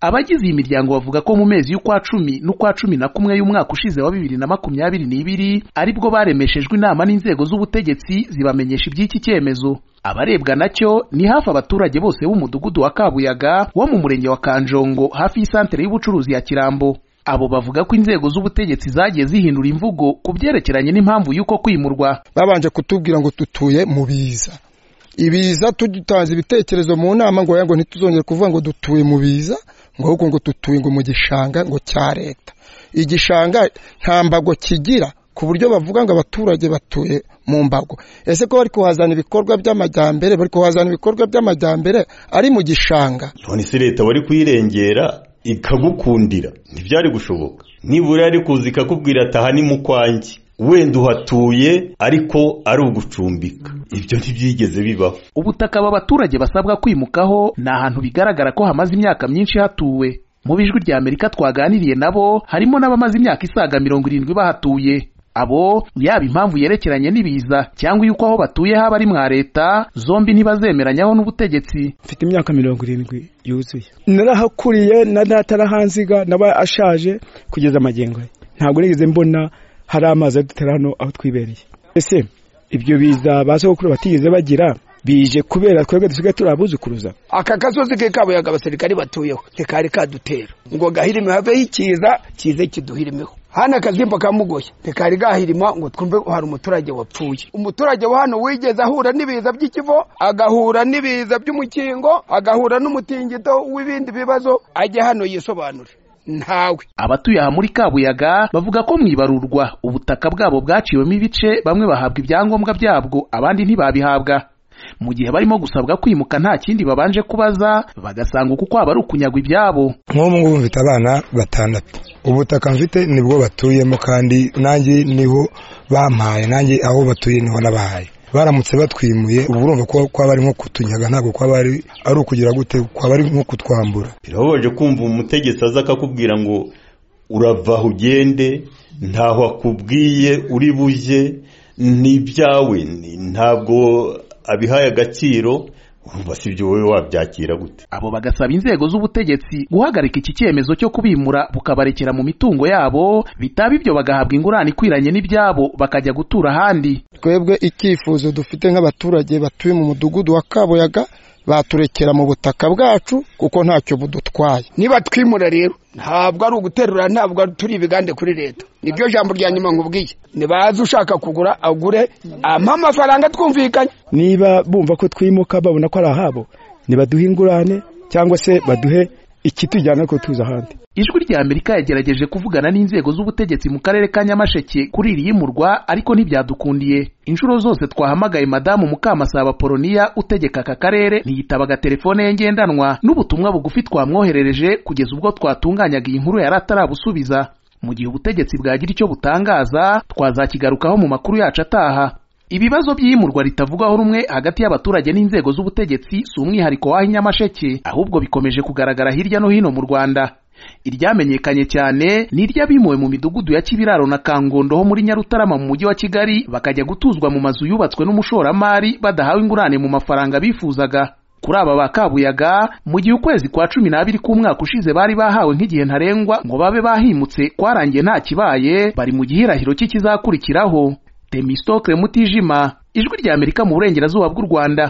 abagize iyi miryango bavuga ko mu mezi y'ukwa cumi n'ukwa cumi na kumwe y'umwaka ushize wa bibiri na makumyabiri n'ibiri aribwo baremeshejwe inama n'inzego z'ubutegetsi zibamenyesha iby'iki cyemezo abarebwa nacyo ni hafi abaturage bose b'umudugudu wa kabuyaga wo mu murenge wa kanjongo hafi y'isantere y'ubucuruzi ya kirambo abo bavuga ko inzego z'ubutegetsi zagiye zihindura imvugo ku byerekeranye n'impamvu y'uko kwimurwa babanje kutubwira ngo dutuye mu biza ibiza dutanze ibitekerezo mu nama ngo ngo ntituzongere kuvuga ngo dutuye mu biza ngo ahubwo ngo dutuye ngo mu gishanga ngo cya leta igishanga nta mbago kigira ku buryo bavuga ngo abaturage batuye mu mbago ese ko bari kuhazana ibikorwa by'amajyambere bari kuhazana ibikorwa by'amajyambere ari mu gishanga none se leta wari kuyirengera ikagukundira ntibyari gushoboka nibura yari kuza ikakubwira ataha ni mu kwanjye wenda uhatuye ariko ari ugucumbika ibyo ntibyigeze bibaho ubutaka aba baturage basabwa kwimukaho ni ahantu bigaragara ko hamaze imyaka myinshi hatuwe mu bijwi rya amerika twaganiriye nabo harimo n'abamaze imyaka isaga mirongo irindwi bahatuye abo yaba impamvu yerekeranye n'ibiza cyangwa yuko aho batuye haba ari mwa leta zombi ntibazemeranywaho n'ubutegetsi mfite imyaka mirongo irindwi yuzuye narahakuriye na natarahanziga naba ashaje kugeza amagengo ye ntabwo nigeze mbona hari amazi adutera hano aho twibereye ese ibyo biza ba sogokuru batigeze bagira bije kubera twebwe dusigaye turi abuzukuruza aka gasozi ke kabuyaga abasirikari batuyeho ntikari kadutera ngo gahirime haveho ikiza kize kiduhirimeho hano akazimba kamugoye ntikari gahirima ngo twumve hari umuturage wapfuye umuturage wa hano wigeze ahura n'ibiza by'ikivo agahura n'ibiza by'umukingo agahura n'umutingito w'ibindi bibazo ajye hano yisobanure ntawe abatuye aha muri kabuyaga bavuga ko mwibarurwa ubutaka bwabo bwaciwemo ibice bamwe bahabwa ibyangombwa byabwo abandi ntibabihabwa mu gihe barimo gusabwa kwimuka nta kindi babanje kubaza bagasanga uko kwaba ari ukunyagwa ibyabo nk'ubu ngubu mfite abana batandatu ubutaka mfite nibwo batuyemo kandi nanjye niho bampaye nanjye aho batuye niho nabahaye baramutse batwimuye ubu urumva ko kwaba ari nko kutunyaga ntabwo kwaba ari ari ukugira gute kwaba ari nko kutwambura birababaje kumva umutegetsi aza akakubwira ngo uravaho ugende ntaho akubwiye uri bujye ni ibyawe ntabwo abihaye agaciro urumva si ibyo wowe wabyakira gute abo bagasaba inzego z'ubutegetsi guhagarika iki cyemezo cyo kubimura bukabarekera mu mitungo yabo bitaba ibyo bagahabwa ingurane ikwiranye n'ibyabo bakajya gutura ahandi twebwe icyifuzo dufite nk'abaturage batuye mu mudugudu wa kabuyaga baturekera mu butaka bwacu kuko ntacyo budutwaye niba twimura rero ntabwo ari uguterura ntabwo turi ibigande kuri leta niryo jambo rya nyuma nkubwiye ntibaze ushaka kugura agure ampa amafaranga twumvikanye niba bumva ko twimuka babona ko ari ahabo ntibaduhe ingurane cyangwa se baduhe ikitujyana ko tuza ahandi ijwi rya amerika yagerageje kuvugana n'inzego z'ubutegetsi mu karere ka nyamasheke kuri iri yimurwa ariko ntibyadukundiye inshuro zose twahamagaye madamu mukamasaba poloniya utegeka aka karere ntiyitabaga telefone ye ngendanwa n'ubutumwa bugufi twamwoherereje kugeza ubwo twatunganyaga iyi nkuru yari atarabusubiza mu gihe ubutegetsi bwagira icyo butangaza twazakigarukaho mu makuru yacu ataha ibibazo by'iyimurwa ritavugwaho rumwe hagati y'abaturage n'inzego z'ubutegetsi si umwihariko w'aho inyamasheke ahubwo bikomeje kugaragara hirya no hino mu rwanda iryamenyekanye cyane ni iry'abimuwe mu midugudu ya kibiraro na kangondo ho muri nyarutarama mu mujyi wa kigali bakajya gutuzwa mu mazu yubatswe n'umushoramari badahawe ingurane mu mafaranga bifuzaga kuri aba ba kabuyaga mu gihe ukwezi kwa cumi n'abiri k'umwaka ushize bari bahawe nk'igihe ntarengwa ngo babe bahimutse kwarangiye nta kibaye bari mu gihirahiro cy'ikizakurikiraho Temistokle Mutijima ijwi rya Amerika mu burengerazuba bw'u Rwanda